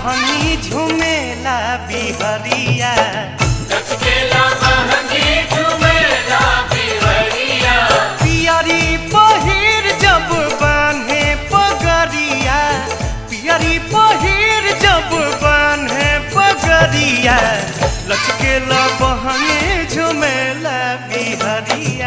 बहनी झुमेला बिहरिया पियरी पहिर जब बान्हे पगरिया पियरी पहिर जब बान्हे पगरिया लचकेला बहनी झुमेला बिहरिया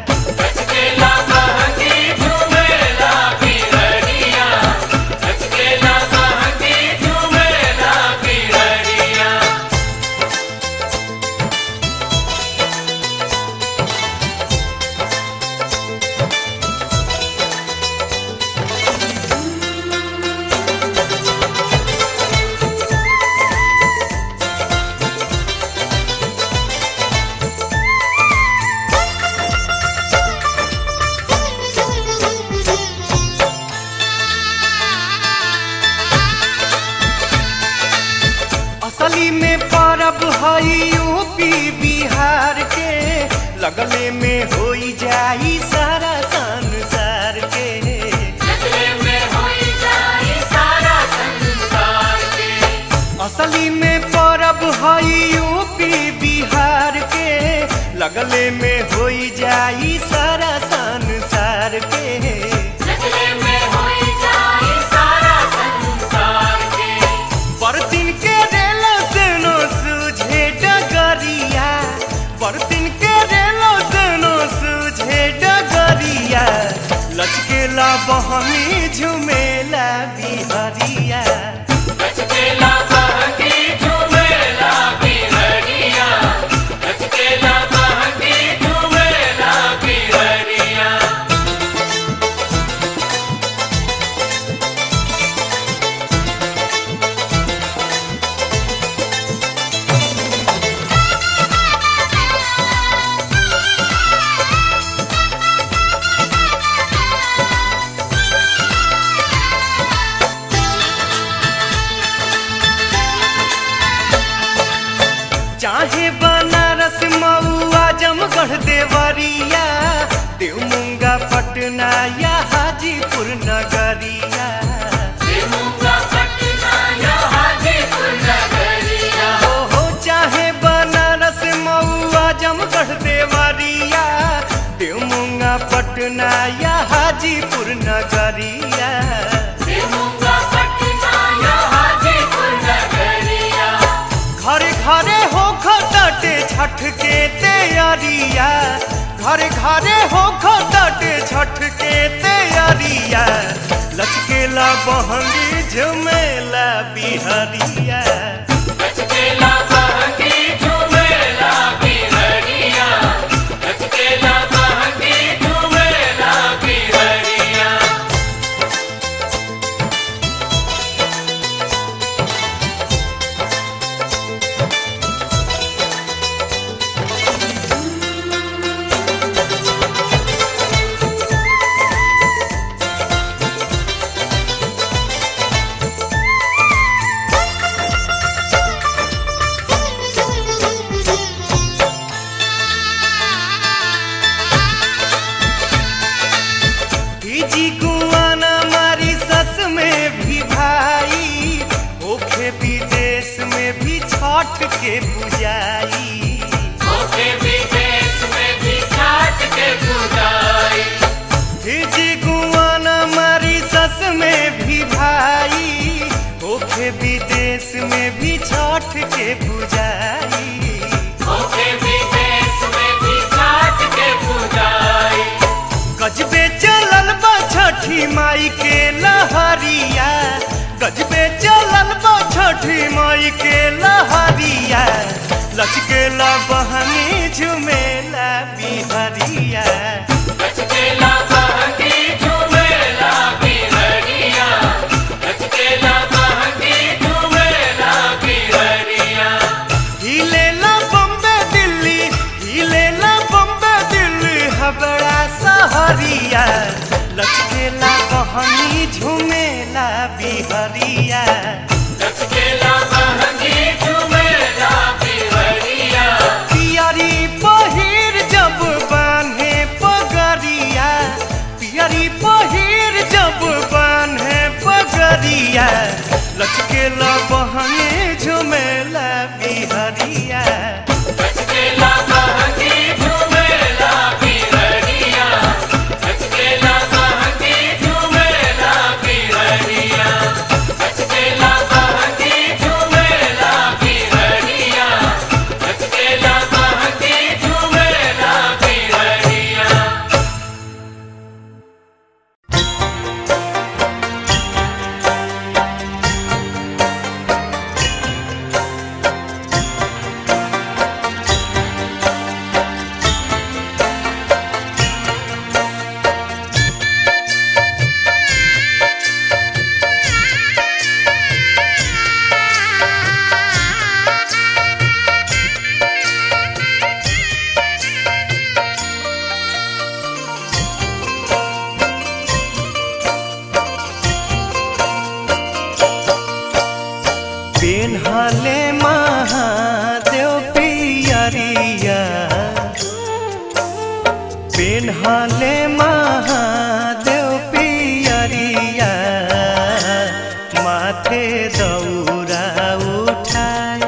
असली में परब हई यूपी बिहार के लगले में होई जाई सारा संसार के असली में परब हई यूपी बिहार के लगले में होई जाई सारा संसार के बरतिन के रेलो सेनो सूझे डगरिया बरतिन के रेलो सेनो सूझे डगरिया लचकेला बहनी झुमेला बिहरिया चाहे बनारस मऊआ जमगढ़ देवरिया देवमुंगा पटना या हाजीपुर नगरिया हो हो चाहे बनारस मऊआ जमगढ़ देवरिया देवमुंगा पटना या हाजीपुर नगरिया घरे घरे हो खटे छठ के तैयारिया घरे घरे हो खटे छठ के तैयारिया लचकेला बहंगी झुमेला बिहरिया भीजी गुआना मारी सस में भी भाई ओखे विदेश में भी छठ के बुझाई भीजी गुआना मारी सस में भी भाई ओखे विदेश में भी छठ के बुझाई गजबे चलल बा छठी माई के लहरिया गजबे चलल बा छठी माई के लहरिया लचकेला बहनी झुमेला बिहरिया हिलेला बम्बे दिल्ली हिलेला बम्बे दिल्ली हबड़ा सहरिया लचकेला बहनी झुमेला बिहरिया पियरी पहिर जब बान्हे पग पेन्हले महादेव पियरिया पेन्हले महादेव पियरिया माथे दौरा उठाए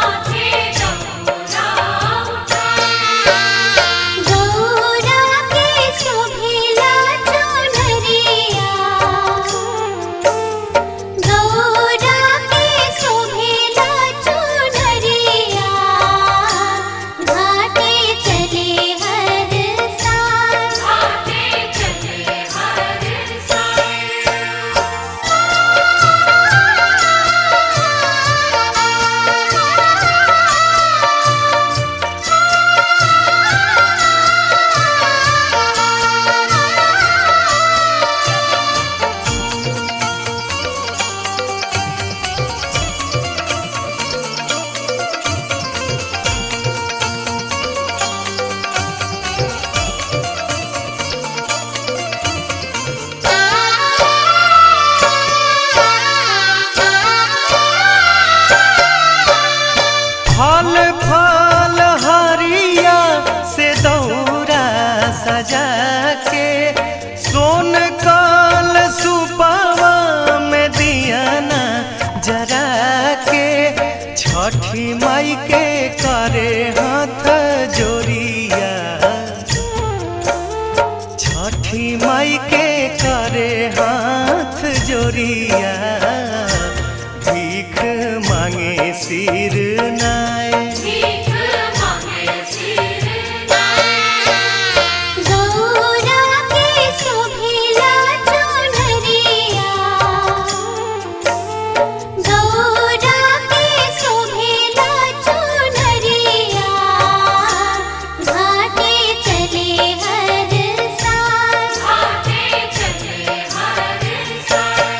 गौरा के शोभिला चुनरिया गौरा के शोभिला चुनरिया घाटे चले हर साल घाटे चले हर फल फल हरिया से दौरा सजा के सोन काल सुपावा में दियाना जरा के छठी माई के करे हाथ जोरिया छठी माई के करे हाथ जोरिया भीख मांगे सिर नाय गौरा के शोभिला चुनरिया गौरा के शोभिला चुनरिया घाटे चले हर साल घाटे चले हर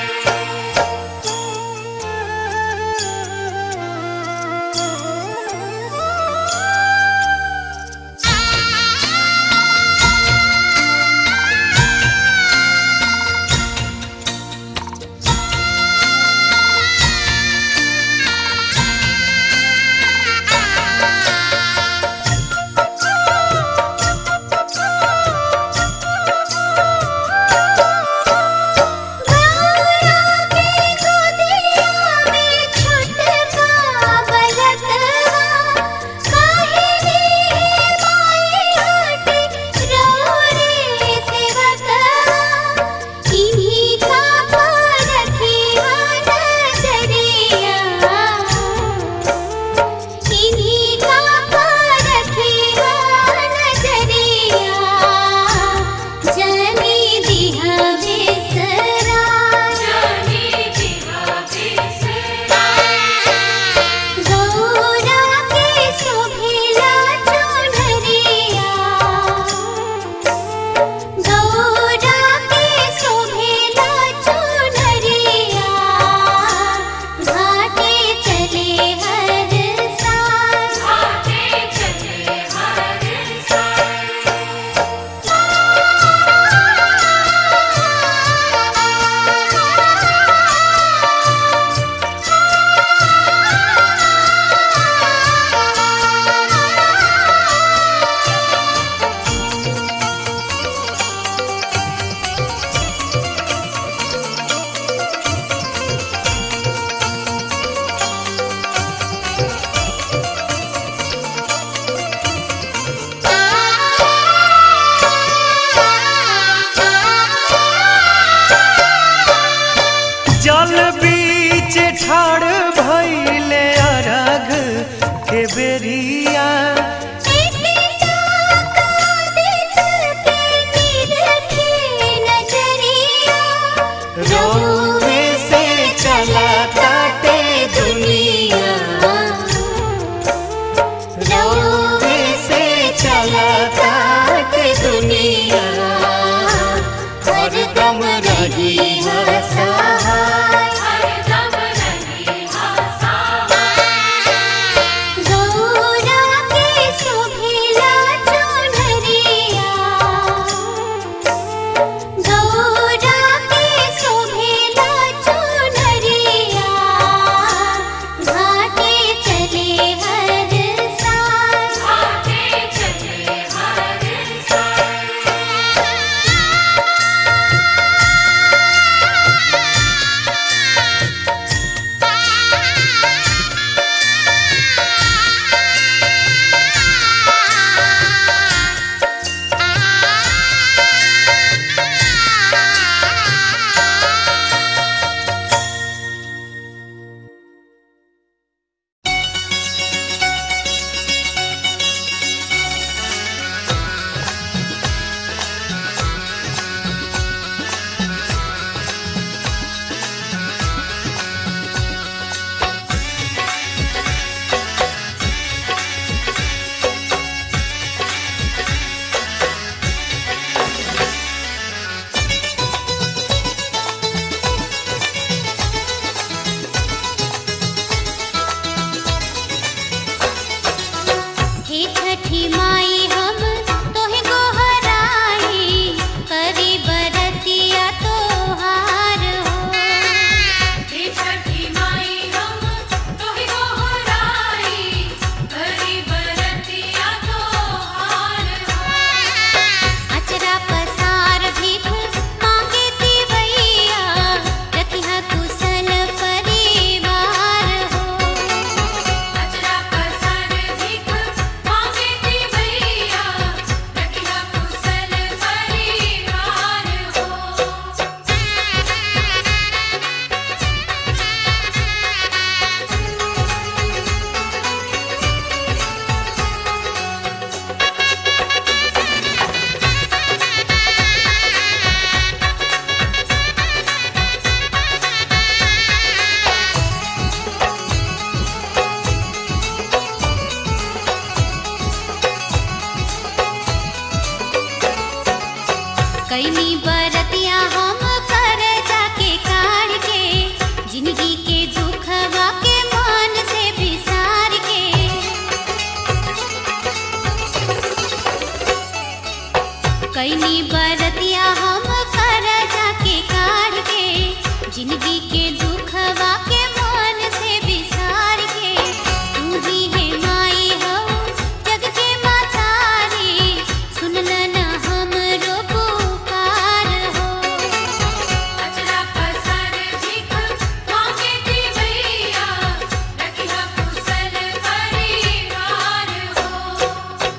जनी दिहा बेसरा जनी दिहा बेसरा गौरा के शोभिला चुनरिया गौरा के शोभिला चुनरिया घाटे चले हर साल घाटे चले हर जल बीच ठाड़ भैले अरघ के बेरिया रोवे से चला काटे दुनिया रोवे से चला काटे दुनिया हरदम रही है सहाय गौरा कैनी बरतिया हम कर जाके काढ़ के जिंदगी के दुखवा के मन से बिसार के तू ही है माई हो जग के मातारी सुनल न हमरो पुकार हो अचरा पसार भीख मांगे दी भैया रखिया कुशल परिवार हो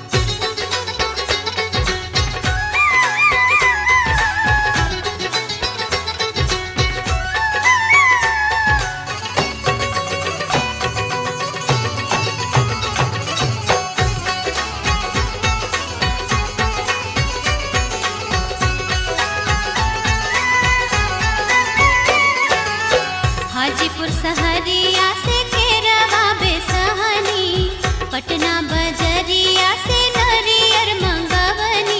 हाजीपुर सहरिया से केरवा बेसहनी पटना बजरिया से नरियर मंगवनी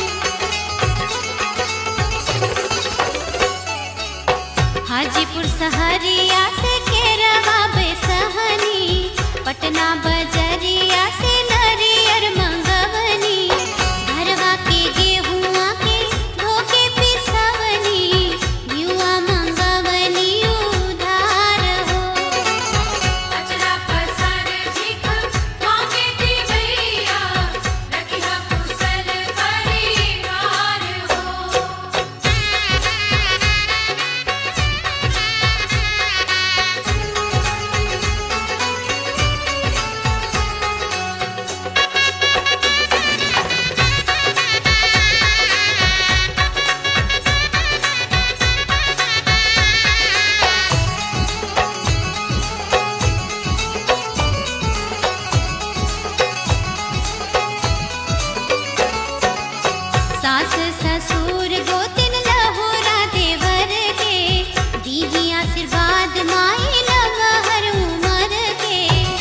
हाजीपुर सहरिया से केरवा बेसहनी पटना बजरिया से नरियर मंगवनी घरवा के गेहुआ के धोके पिसवनी युवा मंगवनी उधार हो अचरा पसार भीख मांगे दी भैया रखिया कुशल परिवार हो सास ससुर गोतिन लहोरा देवर के दीही आशीर्वाद माई लमहर उमर के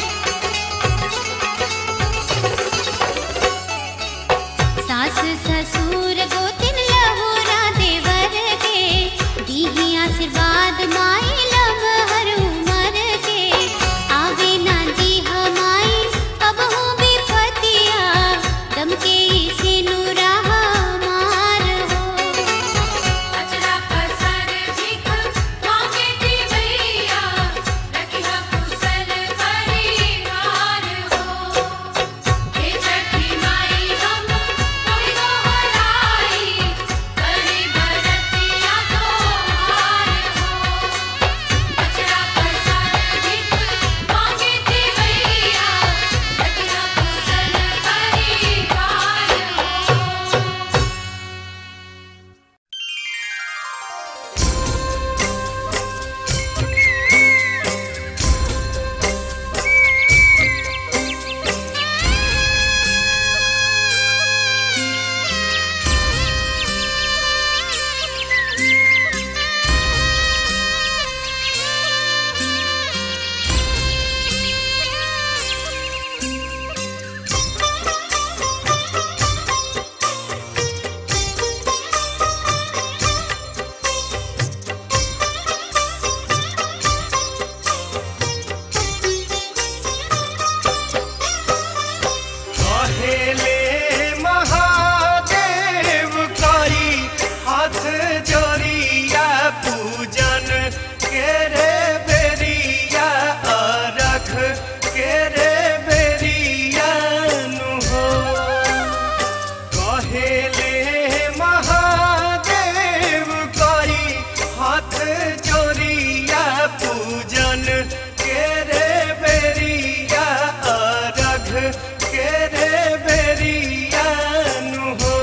सास ससुर गोतिन लहोरा देवर के दीही आशीर्वाद माई लमहर उमर के आवे ना दी हमाई कबहू विपतिया दम के से नूरा हमार हो अचरा पसार भीख मांगे दी भैया रखिया कुशल परिवार हो हे छठी माई हम कोई दोहराई करी बरतिया तोहार हो अचरा पसार भीख मांगे दी भैया रखिया कुशल परिवार हो कहेले महादेव करी हाथ जोड़िया पूजन के रे बेरिया अरख के रे बेरिया नु हो कहेले महादेव करी हाथ जोड़िया पूजन के रे बेरिया अरघ के रे बेरिया नु हो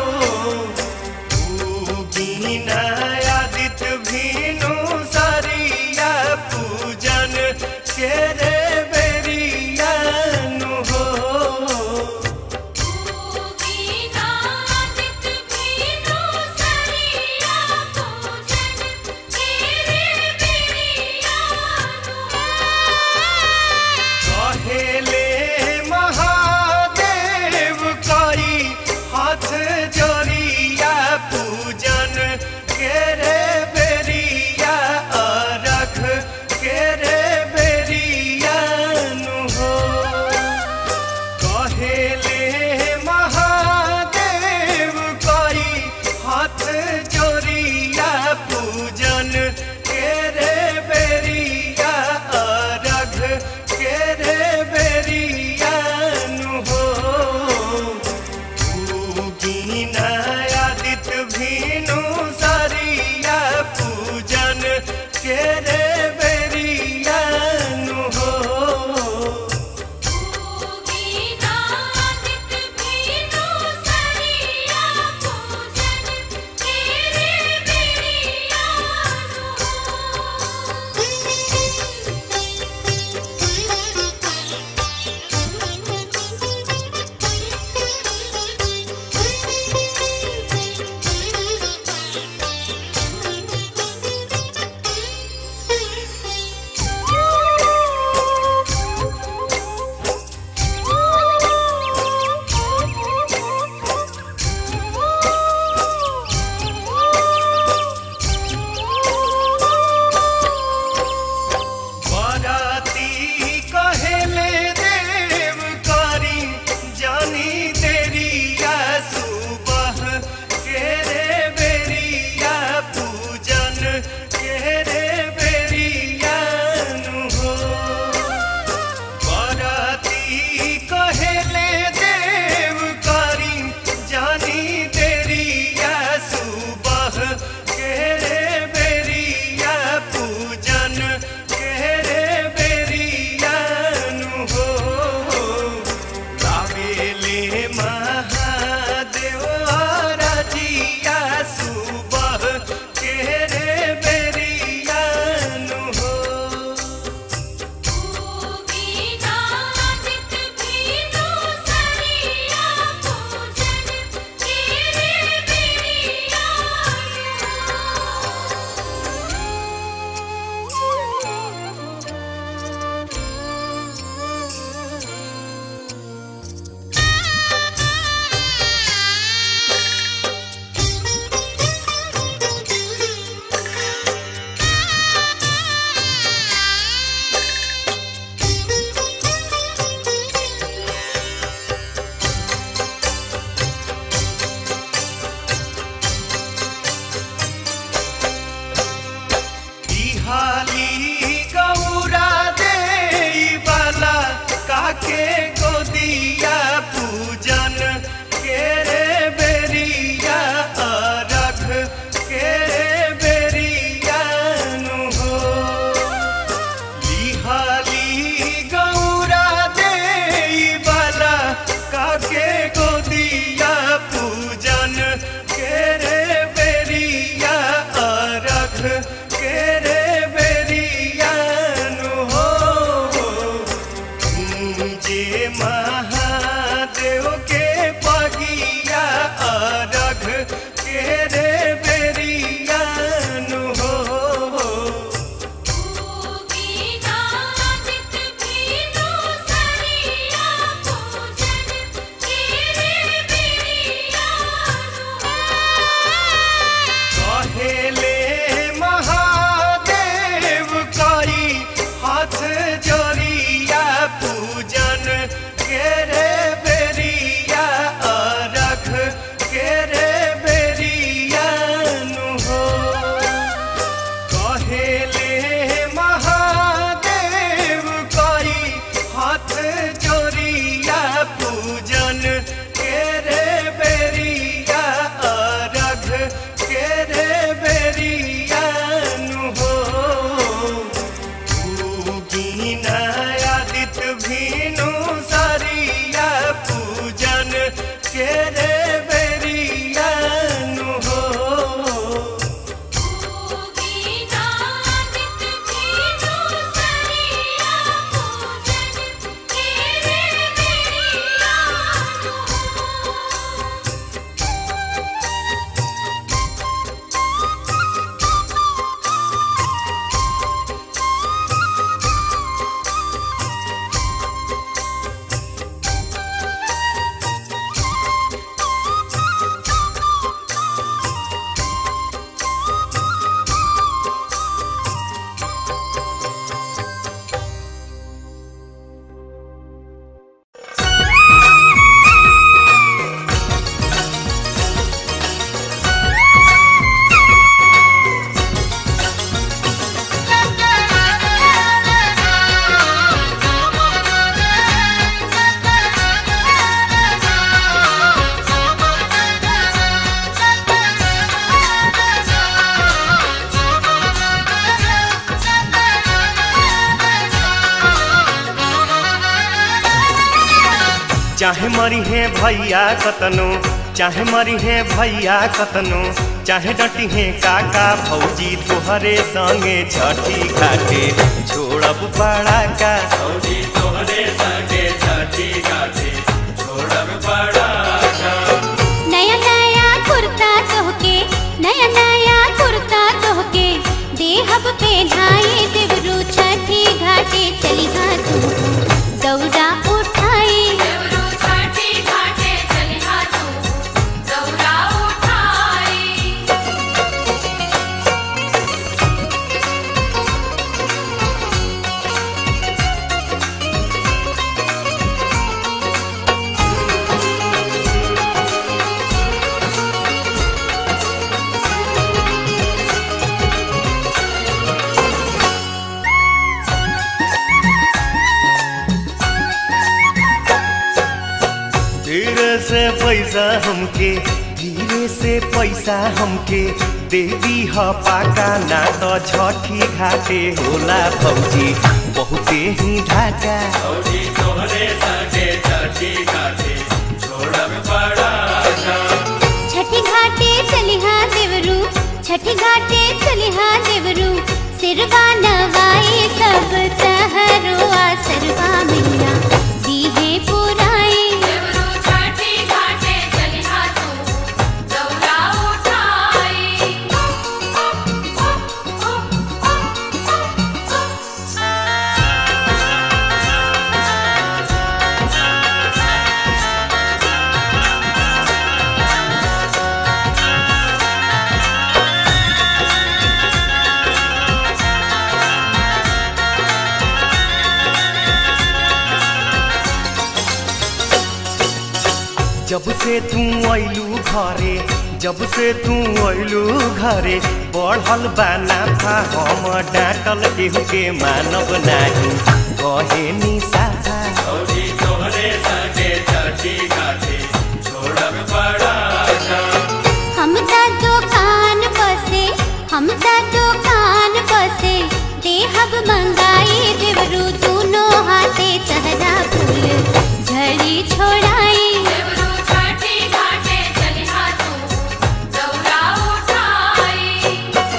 बीना आदित्य भीनु सरिया पूजन के रे बे चाहे मरी है भैया कतनो चाहे मरी है भैया कतनो चाहे डटी है काका भौजी तोहरे संगे छठी घाटे छोड़ब बड़ा का भौजी तोहरे संगे छठी घाटे छोड़ब बड़ा नया नया कुर्ता तोहके नया नया कुर्ता तोहके देहब पे ढाई देवरू छठी घाटे चली हाँ तू दौड़ा उठाई देवरू छठी घाटे चलिहा तू दौरा उठाई धीरे से पैसा हमके धीरे से पैसा हमके दे दी ह पाका ना तो छठी घाटे होला भौजी बहुते ही ढाका भौजी तोहरे संगे छठी घाटे छोड़ब बड़ा छठी घाटे चली हाँ देवरू छठी घाटे चली हाँ देवरू सिरवा नवाई सब तहरो आसरवा मैया दीहे पुराई देवरू छठी घाटे चलिहा तू दौरा उठाई जब से तू अइलू घरे जब से तू अइलू घरे बढ़ल बाना था हम डांटल केहू के मानब नाही कहे निसाहा भौजी तोहरे संगे छठी घाटे छोड़ब बड़ा हम ता दुकान बसे हम ता दुकान बसे देहब मंगाई देवरू दोनों हाथे तहरा फूल झड़ी छोड़ाई देवरू छठी घाटे चलिहा तू दौरा उठाई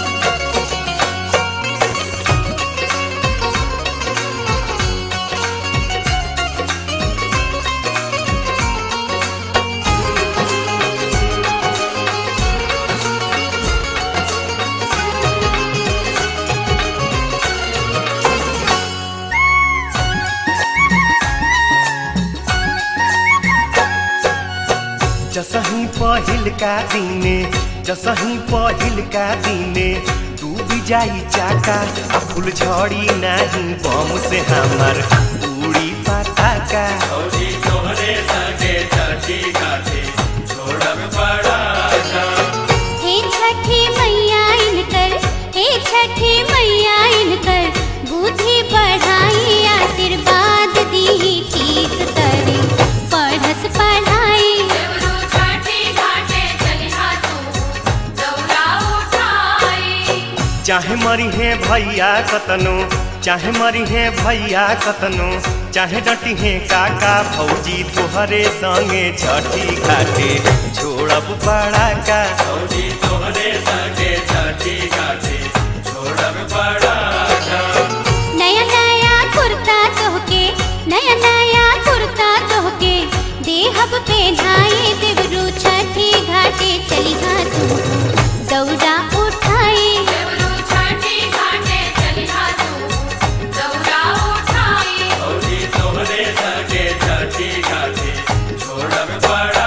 जसही पहिल का दिने जसही पहिल का दिने डूब जाई चाका आ फूल झड़ी नाही बम से हमार उड़ी पटाका भौजी तोहरे संगे छठी घाटे छोड़ब बड़ा हे छठी मैया इनकर हे छठी मैया इनकर बुद्धि बढ़ाई आशीर्वाद दी ठीक करे पढ़स पढ़ाई देवरू छठी घाटे चलिहा तू दौरा उठाई चाहे मरी है भैया कतनो चाहे मरी है भैया कतनो चाहे डटी है काका भौजी तोहरे संगे छठी घाटे छोड़ब बड़ा का भौजी तोहरे संगे छठी घाटे छोड़ब बड़ा नया नया कुर्ता तोहके नया नया कुर्ता तोहके देहब पे ढाई देवरू छठी घाटे चली हाँ तू दौड़ा उठाई देवरू छठी घाटे चलिहा तू दौरा उठाई भौजी तोहरे संगे छठी घाटे छोड़ब बड़ा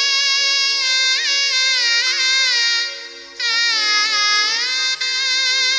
आ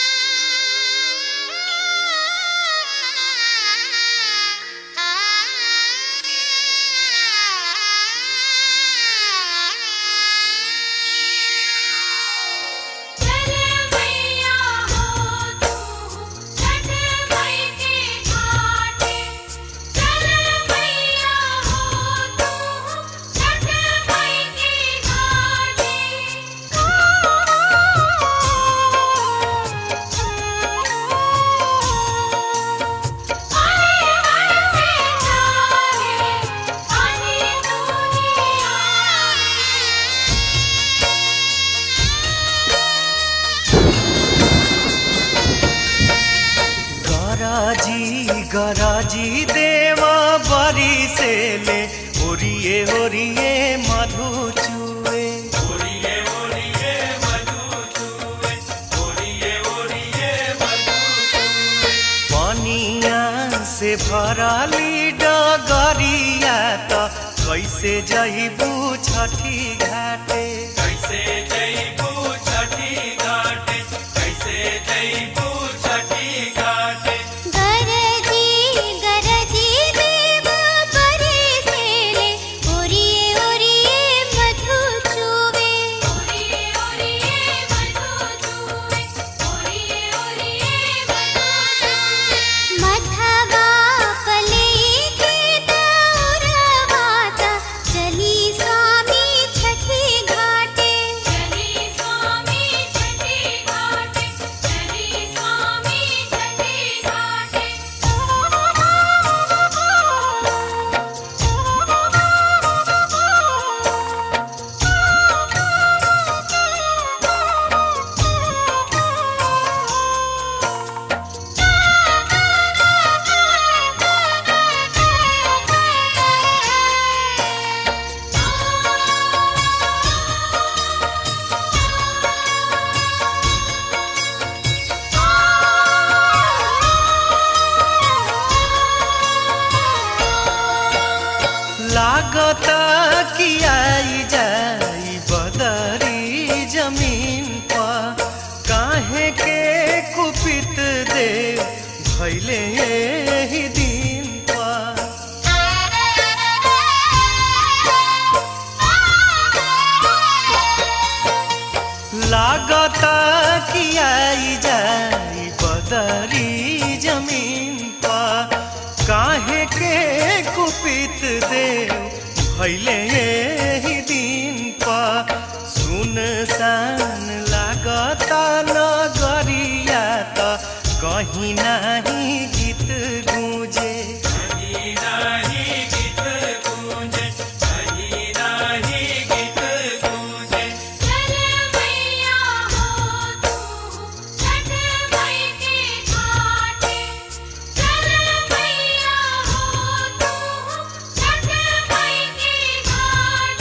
गराजी देवा बरी से ले ओरिए ओरिए मधु चुए ओरिए ओरिए मधु चूए ओरिए ओरिए मधु चूए पनिया से भरली डगरिया त कैसे जइबू छठी घाटे कैसे जइबू छठी घाटे कैसे जइबू छठी घाटे गरजी गरजी देव परे से ले ओरिए ओरिए मधु चुवे ओरिए ओरिए मधु चूए ओरिए ओरिए मधु चूए मधवा पले के दौरवाता चली स्वामी छठी घाटे चली स्वामी छठी घाटे चली स्वामी छठी घाटे लागता कि आई जाई बदरी जमीन पर काहे के कुपित दे भैले ही दिन पर लागता कि आई जाई बदरी जमीन पर काहे के कुपित देव भैले ही दिन पर सुनसान लागता नगरिया त कहीं नाही गीत गूंजे कहीं नाही गीत गूंजे कहीं नाही गीत गूंजे चल मैया हो तू छठ मई के घाटे चल मैया हो तू छठ मई के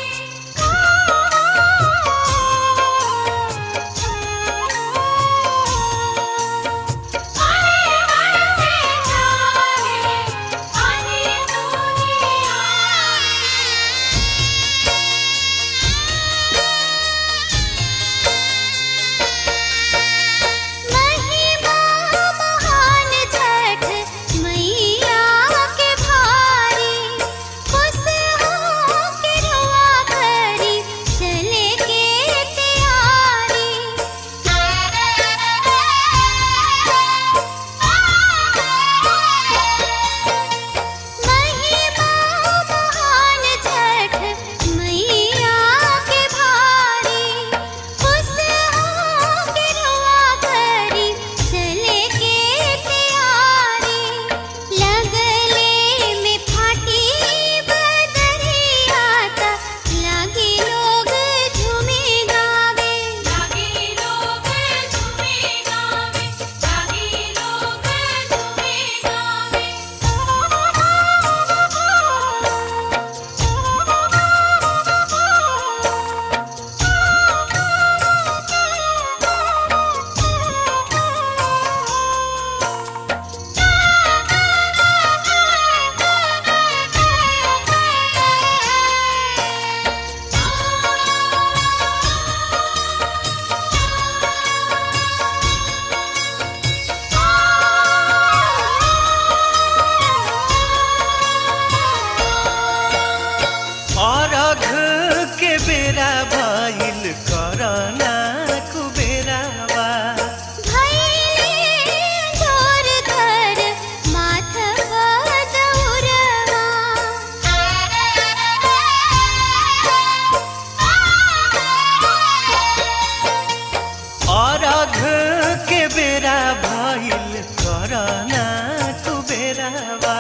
घाटे आने बरसे जाए आने दुनिया महिमा महान छठ मैया के भारी खुश हो के रुआ करी चले के तैयारी महिमा महान छठ मैया के भारी खुश हो के रुआ करी चले के तैयारी लगले में फाटी बदरिया ता लागे लोग झूमे गावे जागी लोग झूमे गावे जागी लोग झूमे गावे अरघ के बेरा भइल करना कुबेरावा भैले जोर धर माथ अरघ के बेरा भइल करना कुबेरावा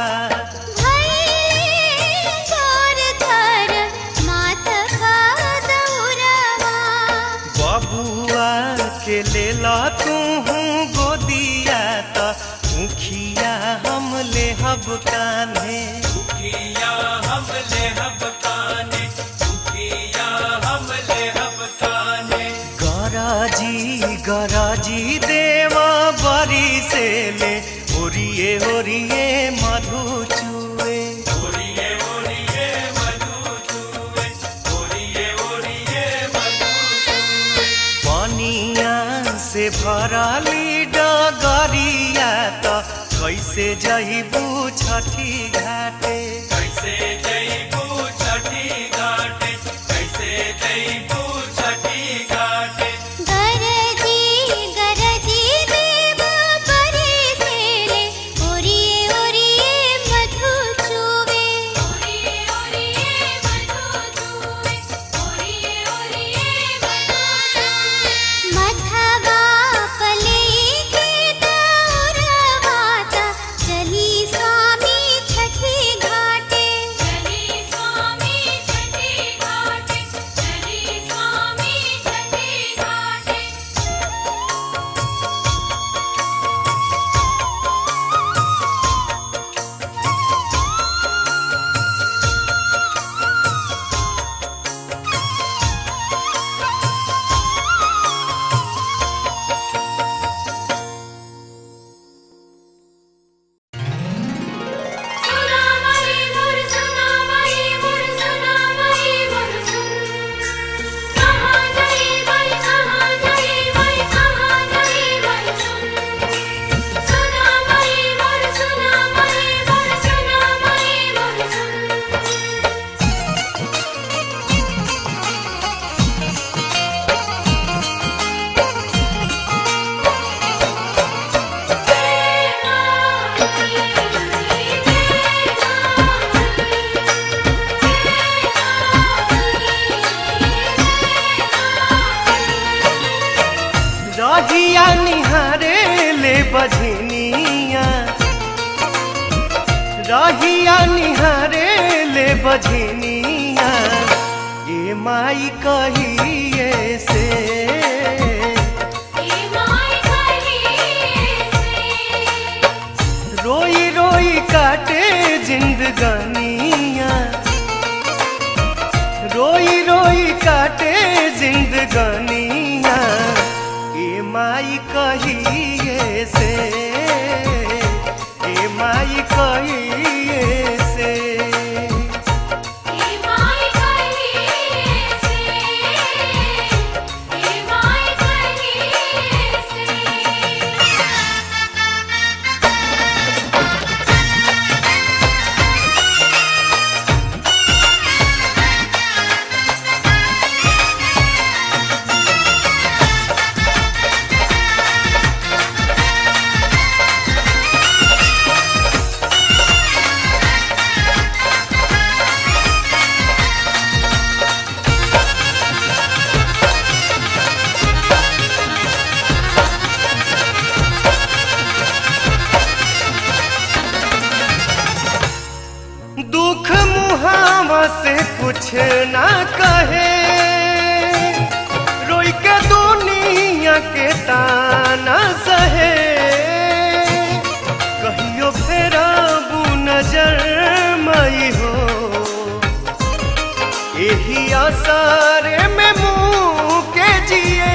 भैले जोर धर माथ बबुआ के लेला तू गोदिया त मुखिया हम हब कान्हे दुखिया हम ले हब काने दुखिया हम ले हब काने गराजी गराजी देवा बरी से ले ओरिए ओरिए मधु चुए ओरिए ओरिए मधु चूवे ओरिए ओरिए मधु चूवे पनिया से भरली डगरिया त कैसे जइबू छठी घाटे कैसे जईबू छठी घाटे कैसे जईबू छठी घाटे गरजी गरजी देव परे से ले ओरिए ओरिए मधु चुवे ओरिए ओरिए मधु चूवे ओरिए ओरिए मधु चूवे मधवा पले के दौरवाता चली स्वामी छठी घाटे चली स्वामी छठी घाटे चली स्वामी छठी घाटे सुना मई मोर सुना मई मोर सुना मई मोर सुन कहाँ गई मई कहाँ गई मई कहाँ गई मई सुन सुना मई मोर सुना मई मोर सुना मई मोर सुन रहिया निहारे ले बझनिया रहिया निहारे ले बझनिया ये माई कहिए से ए माय कहिए से रोई रोई काटे जिंदगानिया रोई रोई काटे जिंदगानिया ए माई कहिए से ए माई कहिए से ए माय कहिए से ए माय कहिए से दुख मुहावा से कुछ ना कहे रोई के दुनिया के ताना सहे कहियो फेरा बू नजर मई हो यही आसारे में मुँह के जिए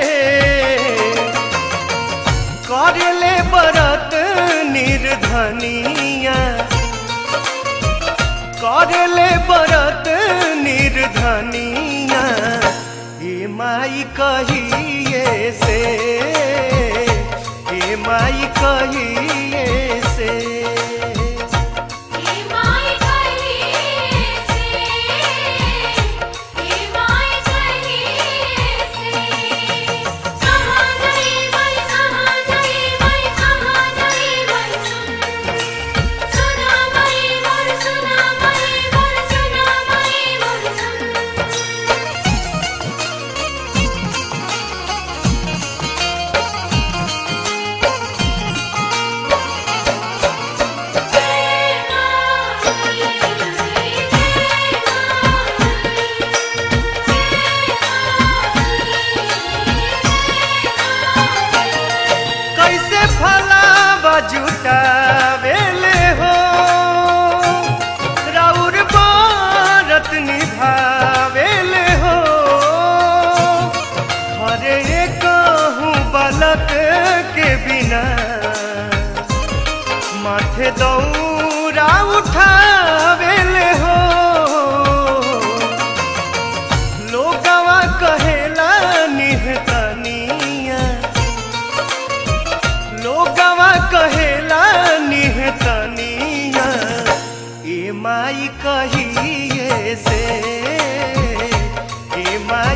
करले बरत निर्धनिया करले बरत निर्धनिया हे माई कहिए से हे माई कहिए से ए माय कहिए से ए माय कहिए से कहाँ गई मई कहाँ गई मई कहाँ गई मई सुन सुना मई मोर सुना मई मोर सुना मई मोर सुन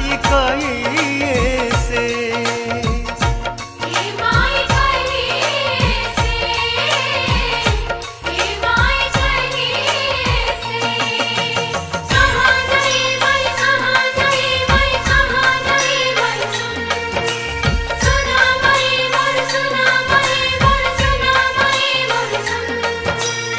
माई कहिए से हे माय कहिए से हे माय कहिए से कहाँ गई वही कहाँ गई वही कहाँ गई वही सुन सुना वही मोर सुना वही मोर सुना वही मोर सुन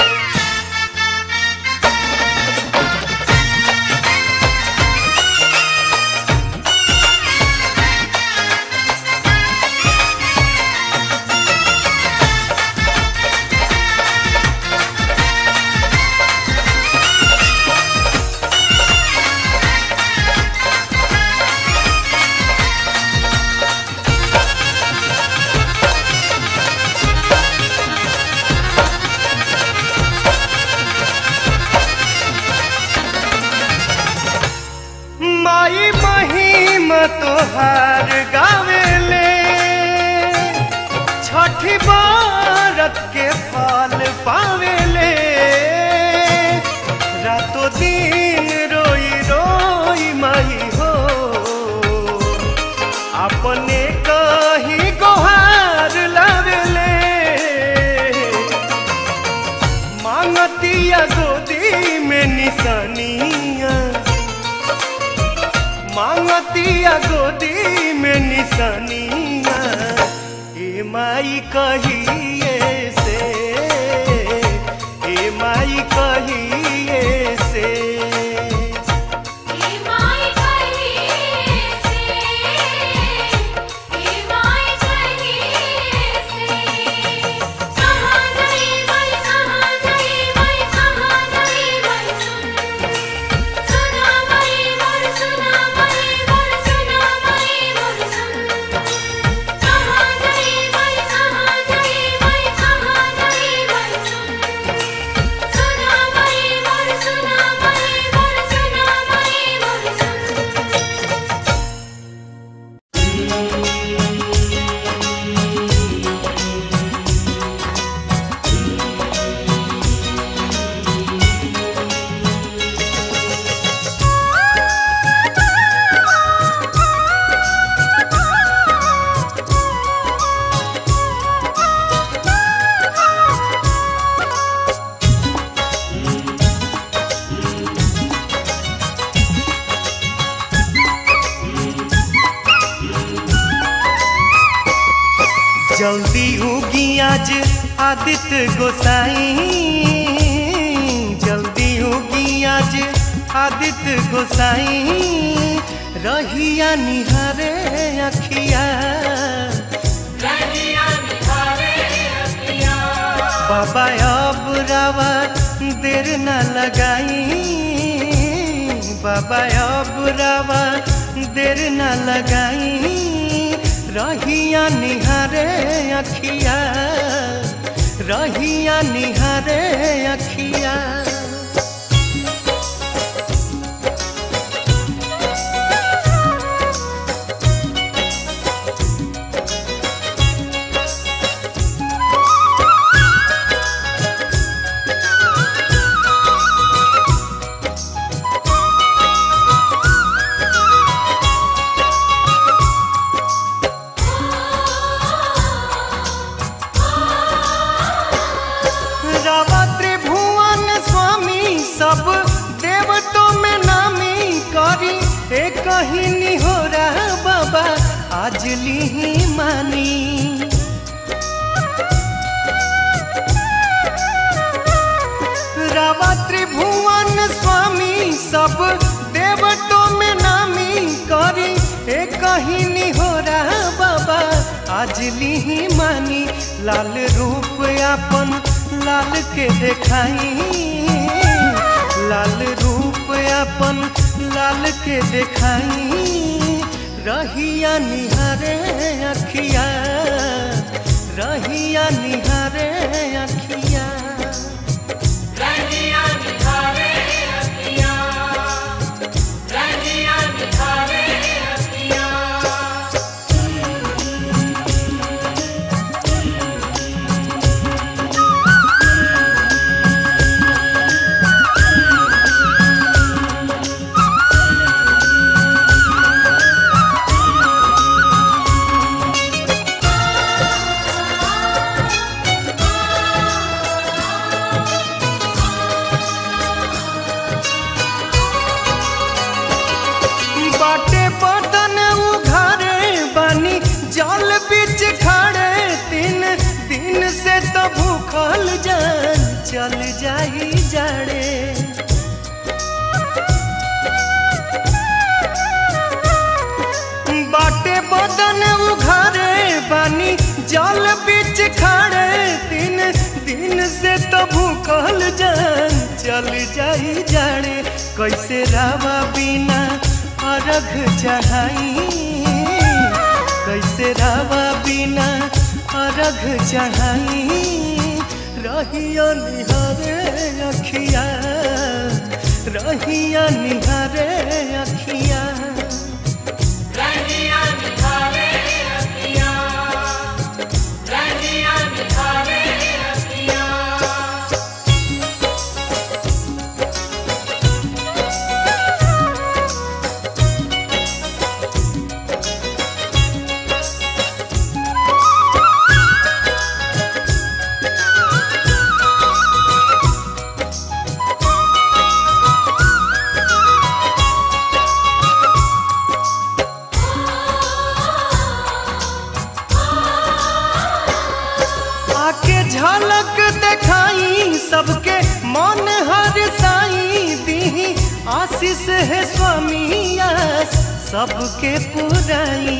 माई महिम तोहार गावेले छठी बारत के फल पावेले रातो दिन रोई रोई माई हो अपने कहीं गोहार लावेले मांगतिया गोदी में निशानिया मांगतिया गोदी में निशानिया ए माई कहिए से ए माई कहिए से हे माय कहिए से हे माय कहिए से कहाँ गई वही कहाँ गई वही कहाँ गई वही सुन सुना वही मोर सुना वही मोर सुना वही मोर सुन कहाँ गई वही कहाँ गई वही कहाँ गई वही सुन सुना वही मोर सुना वही मोर सुना वही मोर सुन जल्दी उगी आज आदित्य गोसाई जल्दी उगी आज आदित्य गोसाई रहिया निहारे अखिया बाबा अब रावा देर न लगाई बाबा अब रावा देर न लगाई रहिया निहारे अखिया रहिया निहारे अखिया रावा त्रिभुवन स्वामी सब देवतों में नामी करी एक ही निहोरा बाबा आज ली मानी रावा त्रिभुवन स्वामी सब देवतों में नामी करी एक ही निहोरा बाबा आज ली मानी लाल रूप अपन लाल के देखाई लाल रूप अपन लाल के देखाई रहिया निहारे अखिया रहिया निहारे अखिया भूखल जान चल जाई जाड़े बाटे बदन उघारे बानी जल बीच खड़े दिन दिन से तो भूखल जान चल जाई जाड़े कैसे रावा बिना अर्घ चढ़ाई कैसे रावा बिना अर्घ चढ़ाई रहिया निहारे अखिया रहिया निहारे अखिया रहिया निहारे अखियाँ रहिया निहारे अखियाँ आके झलक देखाई सबके मन हर साई दी आशीष है स्वामी आस सबके पुराई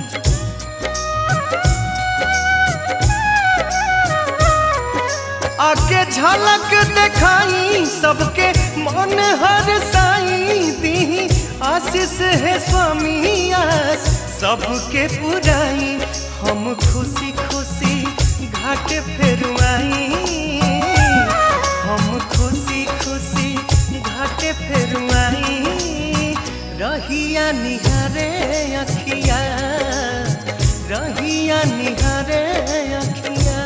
आके झलक देखाई सबके मन हर साई दी आशीष है स्वामी आस सबके पुराई हम खुशी खुशी घाट फेरुआई हम खुशी खुशी घाट फेरुआई रहिया निहारे अखिया रहिया निहारे अखिया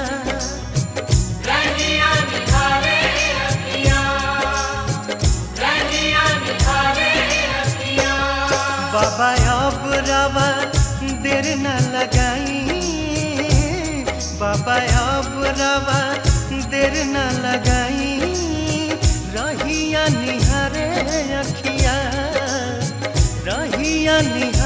रहिया निहारे अखियाँ रहिया निहारे अखियाँ बाबा अब रवा देर न लगाई बाबा अब रवा देर न लगाई रहिया निहारे अखिया रहिया निहारे